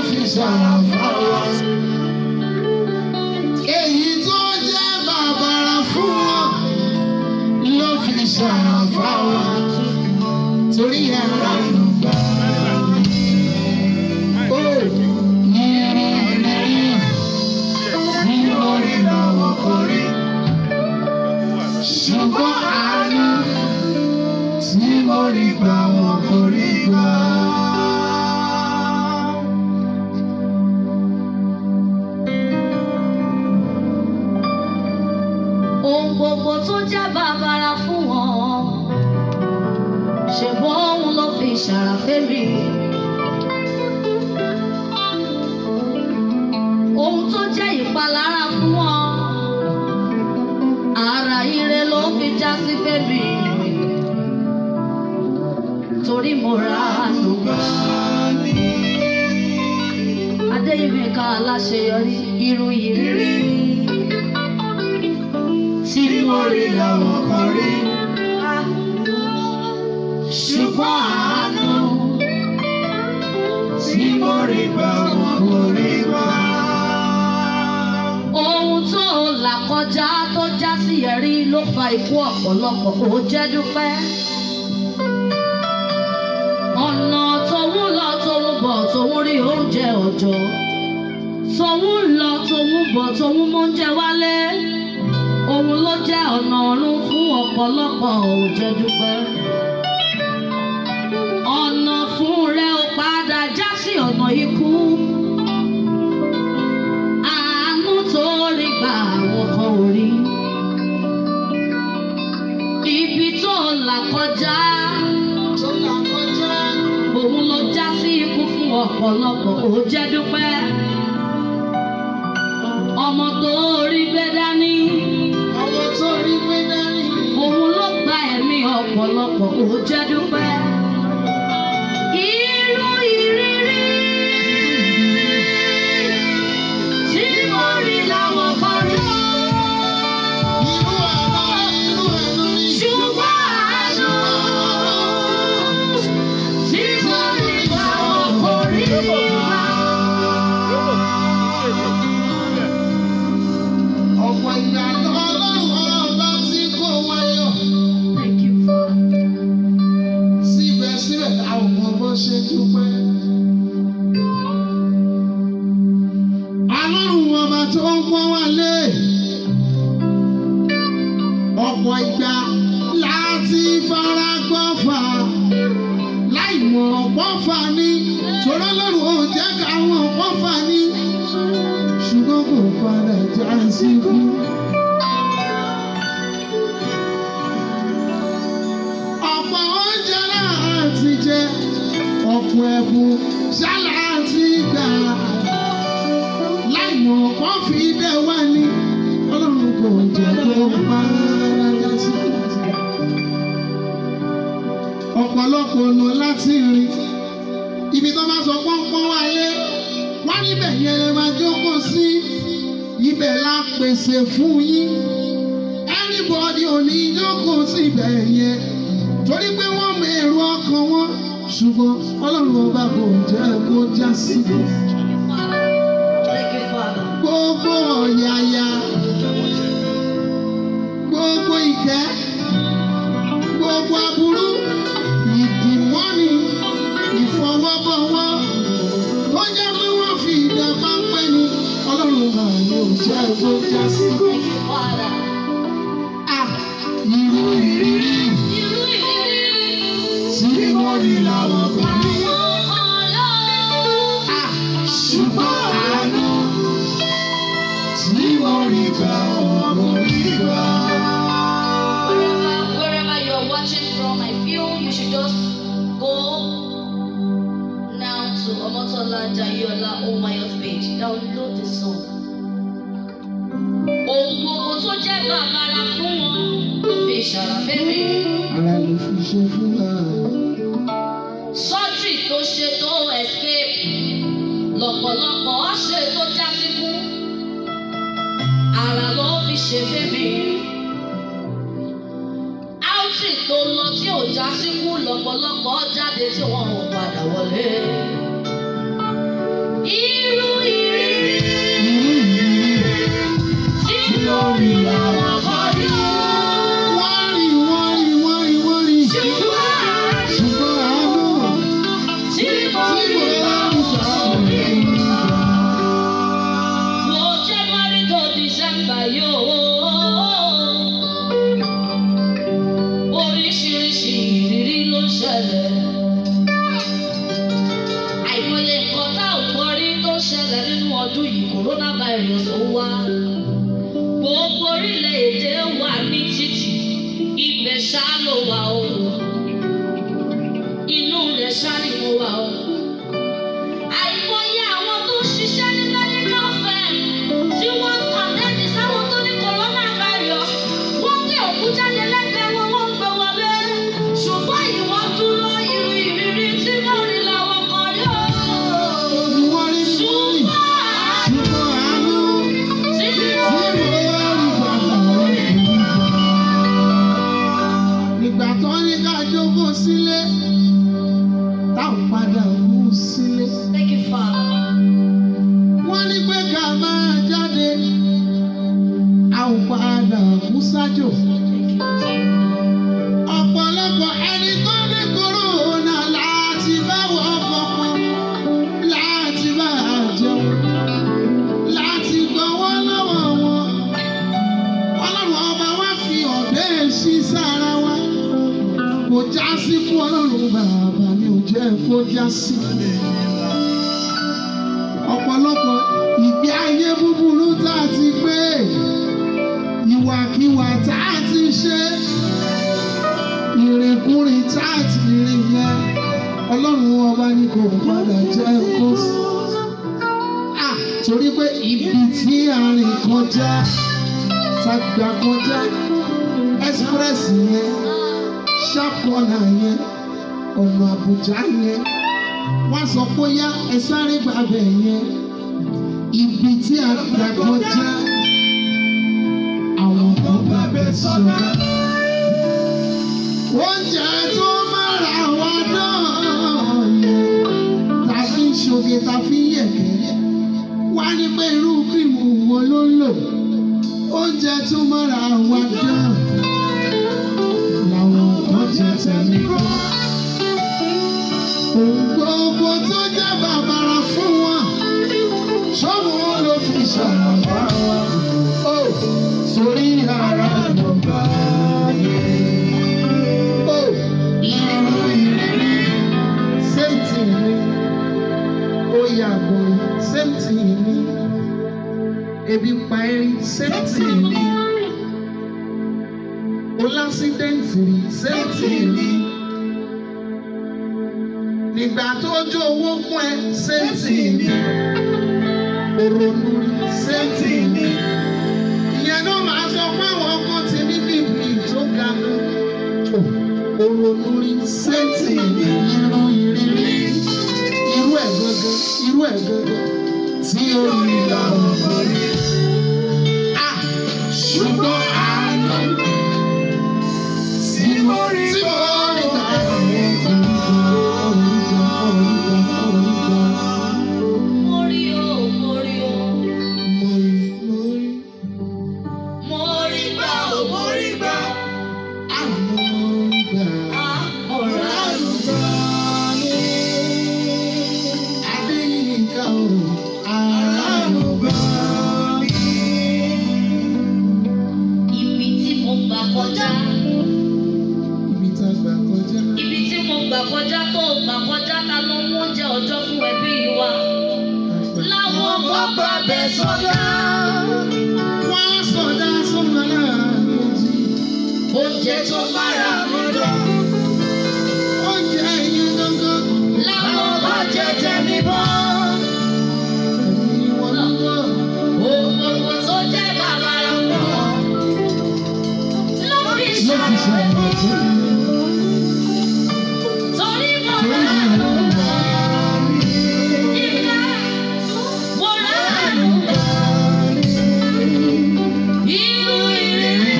fi ṣàràfà wa. Èyí tó jẹ́ bàbàrà fún wọn ló fi ṣàràfà wa. Torí ẹ̀rọ ìgbà. Ó yìnyín tí mo rí lọ́wọ́ kò rí. Ṣùgbọ́n àánú tí mo rí gbà wọn kò rí gbà. ohun gbogbo tó jẹ́ bàbàrà fún wọn ṣùgbọ́n òun ló fi ṣàràfẹ́mi. ohun tó jẹ́ ìpalára fún wọn ara ire ló fi já sí fẹ́mi. torí mo ra àánú gbà. Adéyẹmíkà aláṣeyọrí irú ìrírí Tí mo rí lọ́wọ́ kò rí. ṣùgbọ́n àánú Tí mo rí gbà wọn kò rí gbà. ohun tó là kọjá tó já sí ẹ̀rí ló fa ikú ọ̀pọ̀lọpọ̀ ó jẹ́ dúpẹ́. ọ̀nà tóun lọ tóun bọ̀ tóun rí oúnjẹ òjò tóun lọ tóun bọ̀ tóun mú oúnjẹ wálé òun ló jẹ́ ọ̀nà ọ̀run fún ọ̀pọ̀lọpọ̀ ó jẹ́ dúpẹ́. ọ̀nà fún rẹ ó padà já sí ọ̀nà ikú àánú tó rí gbà àwọn kan ò rí. Ibi tó là kọjá, Tó là kọjá. òun ló já sí ikú fún ọ̀pọ̀lọpọ̀ ó jẹ́ dúpẹ́. Ọmọ tó rí gbé dání, Ọmọ tó rí pé dání. òun ló gba ẹ̀mí ọ̀pọ̀lọpọ̀ ó jẹ́ dúpẹ́. Irú ìrírí tí mo rí làwọn kan rí. Irú àná irú ẹnu rí. Ṣùgbọ́n àánú tí mo rí làwọn kò rí gbà. Ọ̀pọ̀ ìgbà lọ́lọ́run ọba tí kò wáyọ̀. Thank you, Father. Síbẹ̀síbẹ̀ àwọn ọmọ bó ṣe dúpẹ́. Ọlọ́run ọba tó ń pọ́n wá lé. Ọ̀pọ̀ ìgbà láti fara gbọ́fà. Láì mọ̀ pọ́fà ní. Torí Ọlọ́run ò jẹ́ káwọn pọ́fà ní. Ṣùgbọ́n kò padà já sí kú. ọ̀pọ̀ oúnjẹ láti jẹ ọ̀pọ̀ ẹ̀bùn ṣáláàtì gbà láìmọ̀ kọ́ fi dẹ̀ wá ní ọlọ́run kò jẹ́ kó pàrọ̀ sí. ọ̀pọ̀lọpọ̀ ọ̀nà láti rìn ibi tó bá sọ pọ́npọ́n wáyé wá níbẹ̀ yẹn lè máa jókòó sí ibẹ̀ la pèsè fún yín anybody ò ní jókòó sí ibẹ̀ yẹn torí pé wọ́n mọ èrò ọkàn wọn ṣùgbọ́n ọlọ́run ọba kò jẹ́ kó já sí i. Thank you, Father. gbogbo ọ̀yàyà gbogbo ìkẹ́ gbogbo aburú ìdìmọ́ni ìfọwọ́bọ̀wọ́ tó jẹ́ pé wọ́n fi ìdá páńpẹ́ ni ọlọ́run ọba yóò jẹ́ kó já sí i. Thank you, Father. Ah, irú ìrírí Irú ìrírí tí wọ́n rí làwọn kan ní. àwọn ọ̀yọ́. Ah, ṣùgbọ́n àánú tí wọ́n rí gbà wọ́n kò rí gbà. Wherever, wherever you're watching from, I feel you should just go now to Omotola Jayola Omayo's page. Download the song. Ohun gbogbo tó jẹ́ bàbàrà fún wọn ló fi ṣàràfẹ́mi. Ara ló fi ṣe fún wa. Sọ́jì tó ṣe tó escape. Lọ̀pọ̀lọpọ̀ ṣe tó já síkú. Àrà ló fi ṣe fẹ́mi. Áùtì tó lọ tí ò já síkú lọ̀pọ̀lọpọ̀ jáde tí wọn ò padà wọlé. Irú ìrírí tí mo rí lọ́wọ́ kọ́ rí o. Wọ́n rí wọ́n rí wọ́n rí wọ́n rí. Ṣùgbọ́n Ṣùgbọ́n àánú tí mo tí rí mo bá ń lọ́wọ́ sọ kọ́ rí o. òní. Wo January to December yóò. Oríṣiríṣi ìrírí ló ń ṣẹlẹ̀. Àìmọye nǹkan tá ò gbọ́ rí tó ṣẹlẹ̀ nínú ọdún yìí coronavirus ó wá. Gbogbo orílẹ̀-èdè wà ní títì, ibẹ̀ ṣá ló wà o. Inú rẹ̀ ṣá ni mo wà o. Àìmọye àwọn tó ń ṣiṣẹ́ ní medical firm tí wọ́n ń àtẹ́ni sáwọn tó ní coronavirus. Wọ́n gbé òkú jáde lẹ́gbẹ̀ẹ́ wọn, wọ́n ń gbé wọlé. Ṣùgbọ́n ìwọ́n dúró irú ìrírí tí wọ́n rí làwọn kan rí o. Wọ́n rí wọ́n rí. Ṣùgbọ́n Ṣùgbọ́n àánú tí tí mo mo rí bá rí bàbá rẹ̀. Nígbà tó ní ká jókòó sílé, táwọn padà kú sílé. Thank you, Father. Wọ́n ní pé ká máa jáde, a ò padà kú sájò. Thank you, Jesus. Ọ̀pọ̀lọpọ̀ ẹni tó ní kòrónà láti bá wọ́n kọ̀ọ̀kan, láti bá a jẹun, láti gbọ́wọ́ lọ́wọ́ wọn. Ọlọ́run ọba wa fi ọ̀dẹ́ sí sára wa. Kò já sí fún ọlọ́run bàbá mi ò jẹ́ kó já sí. Ọ̀pọ̀lọpọ̀ ìgbé ayé búburú tá a ti gbé, ìwàkiwà tá a ti ṣe ìrìnkúrìn táàtì rìn yẹn ọlọ́run ọba ní kò padà jẹ́ kó sí. À, torí pé ibi tí a rìn kọjá tá a gbà kọjá express yẹn sharp corner yẹn ọ̀nà àbújá yẹn wọ́n sọ pé yá ẹ sáré gbàbẹ̀ yẹn ibi tí a gbà kọjá àwọn kan gbàbẹ̀ sọ̀rọ̀ oúnjẹ tó mára wa náà yẹn ta fi ń ṣoge ta fi ń yẹ̀kẹ́ wá ní pé irú kírìmù wo ló ń lò oúnjẹ tó mára wa náà làwọn kan jẹ tẹ̀lé kọ́. Ohun gbogbo tó jẹ́ bàbàrà fún wọn ṣọ́mù ló fi ṣàlàyé wa. Ó sórí ara ló bá yẹ. Ó irú ìrírí same thing ni. Ó yàgò same thing ni. Ebi pa erin same thing ni. Ó lásídẹ̀ǹtì rí same thing ni. Nígbà tó jó owó fún ẹ same thing ni. Òrònú rí same thing ni. Ìyẹn náà máa sọ pé àwọn kan ti ní bíbí tó ga gan. Òrònú rí same thing ni. Irú ìrírí irú ẹ̀ gangan irú ẹ̀ gangan tí ó rí làwọn kan rí. Ah! Ṣùgbọ́n àánú tí mo rí tí mo rí làwọn kan rí. Mo rí o, mo rí o. Mo rí mo rí Mo rí gbà o, mo rí gbà. àmọ́ gbà. Ah, ọ̀rọ̀ àrùn. Adéyínká o, àránù bá mi. Ibi tí mo gbà kọjá. Ibi tá a gbà kọjá. Ibi tí mo gbà kọjá tó gbà kọjá ta ló mú oúnjẹ ọjọ́ fún ẹbí wa. Láwọn kan gbà bẹ̀ sọ́dá. Wọ́n sọ̀dá sọ́mọ láàbòjì. Oúnjẹ tó bára mi lọ. Oúnjẹ yẹn gángan. Láwọn kan jẹ tẹ̀mí bọ́. Ẹ̀mí wọn lọ́wọ́. Ohun gbogbo tó jẹ́ bàbàrà fún ọ. Ló fi Ló fi ṣàlàyé. ṣàlàyé fún mi. Torí mo Torí rà mi á. ló ń bá mi. Ìgbà mo rà á. Irú ìrírí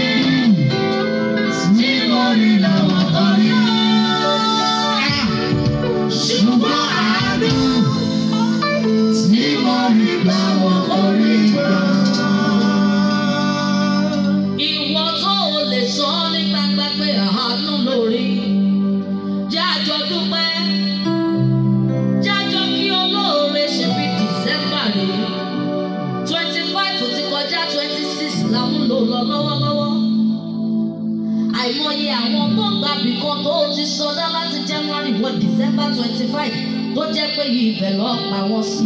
tí mo rí lọ́wọ́ orí Ṣùgbọ́n àánú àìmọye àwọn tó gbàbí kan tó ti sọdá láti January wọ December twenty five tó jẹ́ pé ibẹ̀ lọ́ọ́ pa wọ́n sí.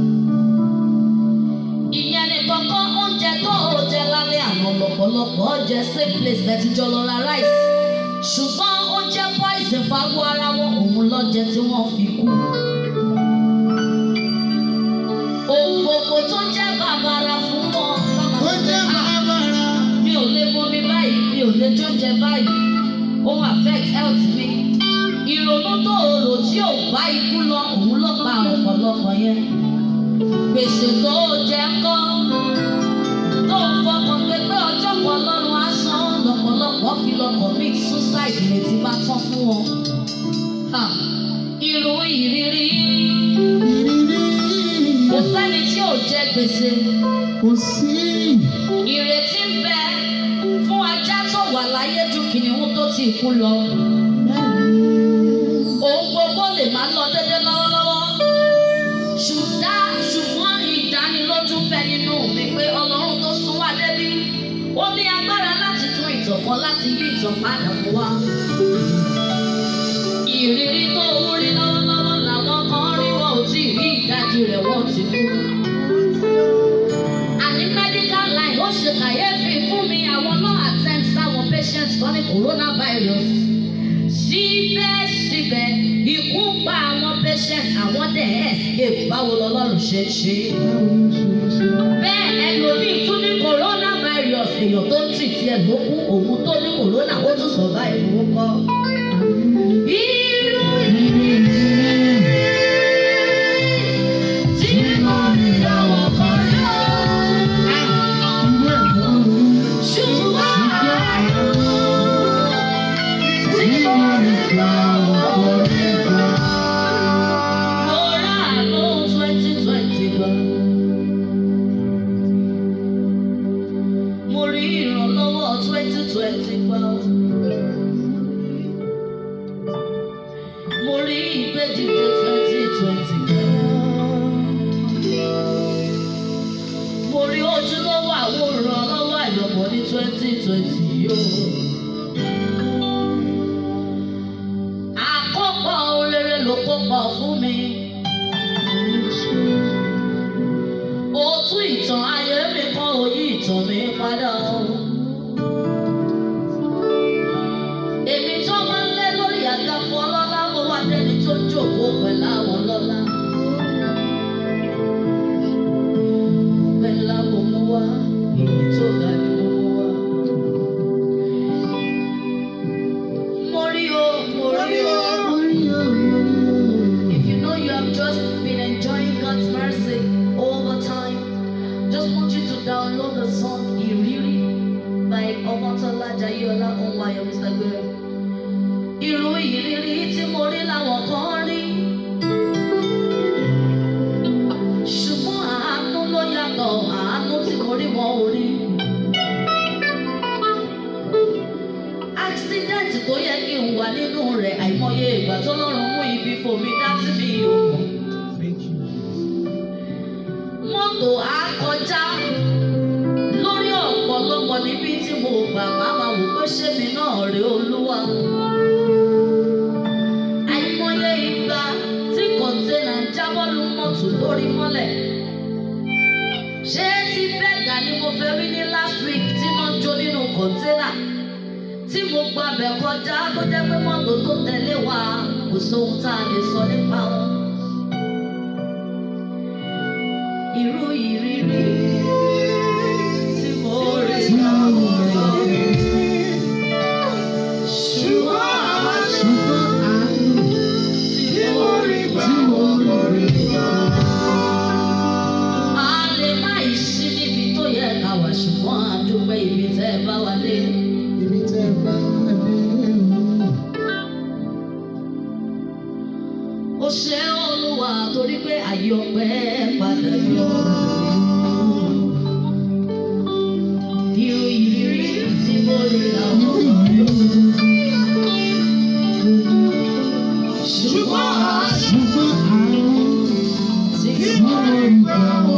ìyẹn ni kọ́kọ́ oúnjẹ tó o jẹ lálẹ́ àná lọ́pọ̀lọpọ̀ jẹ same place bẹ́ẹ̀ ti jọ lọ ra rice ṣùgbọ́n ó jẹ́ poison fáwọn ara wọn òun lọ́jẹ tí wọ́n fi kú. ohun gbogbo tó jẹ́ bàbàrà fún wọn lọ́mọ ó jẹ́ bàbàrà. mi ò lè bomi báyìí mi ò lè jóúnjẹ báyìí ó ń affect health mi ìrònú tó o rò tí ò bá ikú lọ òun ló pa ọ̀pọ̀lọpọ̀ yẹn gbèsè tó o jẹ ńkọ́ tó o fọkàn pé pé ọjọ́ kan lọ́rùn á san lọ́pọ̀lọpọ̀ fi lọ commit suicide ìrètí bá tán fún wọn. Ha! irú ìrírí kò sẹ́ni tí ò jẹ gbèsè kò sí. ìrètí ń bẹ fún ajá tó wà láyé ju kìnìún tó ti kú lọ. Ohun gbogbo lè máa lọ dédé lọ́wọ́lọ́wọ́. Ṣùdá ṣùgbọ́n ìdánilójú bẹ nínú mi pé Ọlọ́run tó sún wá débí. Ó ní agbára láti tún ìtàn kan láti yí ìtàn padà fún wa. Ìrírí tó ń rí lọ́wọ́lọ́wọ́ làwọn kan rí wọn ò tí ì rí ìdajì rẹ̀ wọ́n ti kú àní medical line ó ṣe kàyéfì fún mi àwọn náà attend sáwọn patients tó ní coronavirus síbẹ̀síbẹ̀ ikú pa àwọn patients àwọn dẹ̀ escape báwo lọ́lọ́run ṣe ṣe bẹ́ẹ̀ ẹlòmíì tún ní coronavirus èèyàn tó ń treat ẹ̀ ló kú òun tó ní corona ó tún survive ó kọ́. irú ìrírí tí mo rí lọ́wọ́ kan rí o. Mo rí ìrànlọ́wọ́ twenty twenty gbà. Mo rí ìgbédìde twenty twenty gbà. Mo rí ojúlówó àwòrán lọ́wọ́ àyọ̀bọ̀ ní twenty twenty yóò. Àkópọ̀ orere ló kópọ̀ fún mi. Ó tún ìtàn ayé mi kan òyì ìtàn mi padà. Èmi tó máa ń lé lórí àga fún ọlọ́lá mo wá dẹni tó ń jòkó pẹ̀lú àwọn lọ́lá. Pẹ̀lú àwọn ọmọ wa, èyí tó ga ni mo mú wa. Mo rí o, mo rí o. If you know you have just been enjoying God's mercy all the time, just want you to download the song Ìrírí by Ọmọ́tọ́lá Jayéọlá Onwayo Mr. Gbero. Irú ìrírí tí mo rí làwọn kan rí. Ṣùgbọ́n àánú ló yàtọ̀, àánú tí mo rí wọn ò rí. Accident tó yẹ kí n wà nínú rẹ̀ àìmọye ìgbà tó lọ́rùn mú ibi fòmí dá sí mi ò mọ̀. Mọ́tò á kọjá lórí ọ̀pọ̀lọpọ̀ níbi tí mo gbà máa ma wò pé ṣé mi náà rè olúwa. Àìmọye ìgbà tí kọ̀ǹténà ń jábọ́ lu mọ́tò lórí mọ́lẹ̀. Ṣé tí bẹ́ẹ̀gà ni mo fẹ́ rí ní last week tí wọ́n jó nínú kọ̀ǹténà? Tí mo gba bẹ̀ kọjá tó jẹ́ pé mọ́tò tó tẹ̀lé wa kò sóhun tá a lè sọ nípa wọn. Irú ìrírí tí mo rí láwọn ọ̀rọ̀. Ṣùgbọ́n tí mo rí gbà a lè má ì sí níbi tó yẹ ká wà ṣùgbọ́n a dúpẹ́ ibi tẹ́ ẹ bá wa dé. Ó ṣe Olúwa torí pé àyè ọpẹ́ padà yọ. Irú ìrírí tí mo rí làwọn ọ̀rẹ́ o. Ṣùgbọ́n àánú tí mo rí gbà